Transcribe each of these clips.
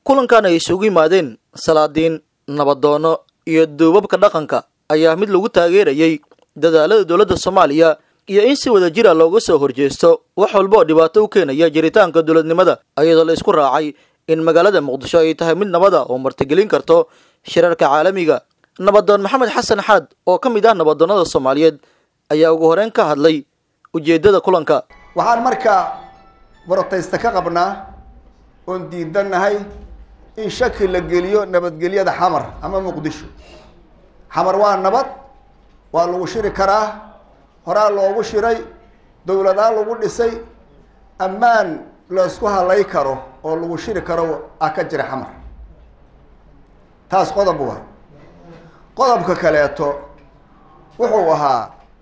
kulankan ay isugu yimaadeen salaadiin nabadoono iyo duubabka dhaqanka ayaa mid lagu taageerayay dadaalada dowladda soomaaliya iyo in si wada jira looga soo horjeesto wax walba oo dhibaato u keenaya jiritaanka dowladnimada iyadoo la isku raacay in magaalada muqdisho ay tahay mid nabada oo martigelin karto shirarka caalamiga nabadoon maxamed xasan xaad oo ka mid ah nabadoonnada soomaaliyeed ayaa ugu horeyn ka hadlay ujeeddada kulanka waxaan markaa borotaysta ka qabnaa oon diidannahay in shaki la geliyo nabadgelyada xamar ama muqdisho xamar waa nabad waa lagu shiri karaa horaa loogu shiray dowladaa lagu dhisay ammaan laysku halay karo oo lagu shiri karo ah ka jira xamar taas qodob wa qodobka kaleeto wuxuu ahaa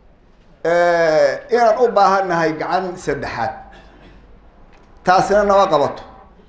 inaan u baahannahay gacan saddexaad taasina nama qabato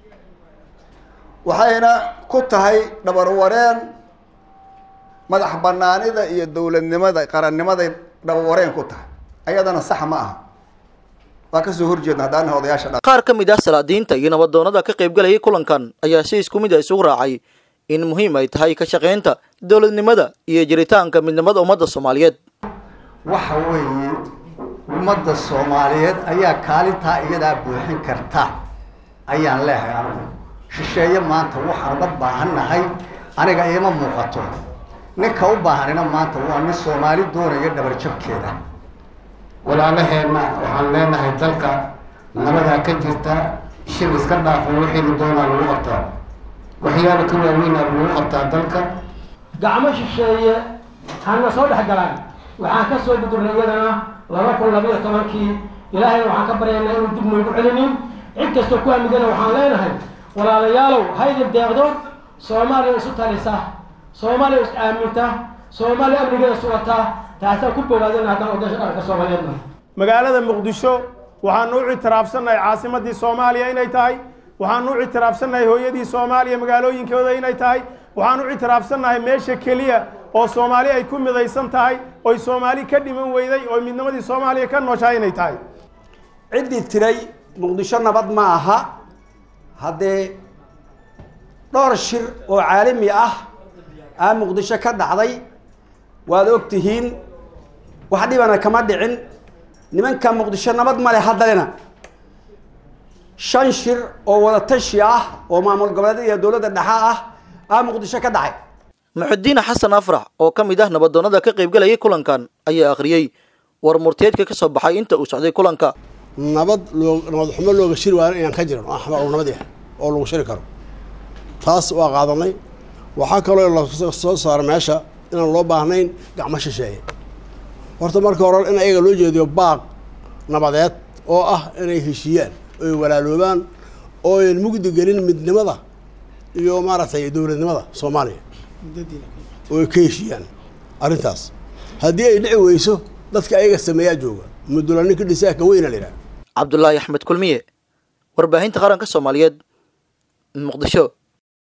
waxayna ku tahay dhabarwareen madax banaanida iyo dowladnimada qarannimaday dhabarwareen ku tahay ayadana sax ma aha waa kasoo horjeedna haddaanaha odayaasha dha qaar ka mid ah salaadiinta iyo nabadoonnada ka qaybgalayay kulankan ayaa si isku mid a isugu raacay in muhiim ay tahay ka shaqaynta dowladnimada iyo jiritaanka midnimada ummadda soomaaliyeed waxa weeye ummadda soomaaliyeed ayaa kaalintaa iyadaa buuxin karta ayaan leehay anigu shisheeye maanta waxaan uga baahannahay aniga iima muuqato ninka u baahanina maanta waa nin soomaali doonaya dhabarjabkeeda walaalaheenna waxaan leenahay dalka nabadaa ka jirta shir iska dhaafay wixiinu doonaa lagu qabtaa waxyaala ka waaweynaa lagu qabtaa dalka gacmo shisheeye hana soo dhex galaan waxaan ka soo gudurnay iyadana laba kun labayo tobankii ilaahayna waxaan ka baryaynaa inuu dib noogu celinin cid kastoo ku hamidana waxaan leenahay walaalayaalow haydin deeqdo soomaaliya isu talisa soomaaliya is aaminta soomaaliya amnigeeda sugata taasaan ku bogaadina haddaan odaasha dhaqanka soomaaliyeedna magaalada muqdisho waxaanu u ictiraafsannahay caasimadii soomaaliya inay tahay waxaanu u ictiraafsannahay hooyadii soomaaliya magaalooyinkooda inay tahay waxaan u ictiraafsannahay meesha keliya oo soomaali ay ku midaysan tahay oy soomaali ka dhiman weyday oo midnimadii soomaaliya ka nooshahay inay tahay ciddii tiray muqdisho nabad ma aha haddee dhowr shir oo caalami ah aa muqdisho ka dhacday waad og tihiin wax dhibana kama dhicin nimanka muqdisho nabad male haddalena shan shir oo wadatashi ah oo maamul goboleed iyo dowladda dhexa ah aa muqdisho ka dhacay muxudiin xasan afrax oo ka mid ah nabadoonnada ka qaybgalayay kulankan ayaa akhriyey war murteedka ka soo baxay inta uu socday kulanka nabad loo nabad xumo looga shiri waayo inaan ka jiran oo axmar oo nabad yahay oo lagu shiri karo taas waa qaadanay waxaa kaloo la soo saara meesha inaan loo baahnayn gacmo shisheeye horta marka hore in ayaga loo jeediyo baaq nabadeed oo ah inay heshiiyaan oy walaaloobaan oo ayn mugdi gelin midnimada iyo maaragtay dowladnimada soomaaliya oo ka heshiiyaan arrintaas haddii ay dhici weyso dadka ayaga sameeyaa jooga mudula ninka dhisaa ka weyna la yidhaha cabdulaahi axmed kulmiye warbaahinta qaranka soomaaliyeed muqdisho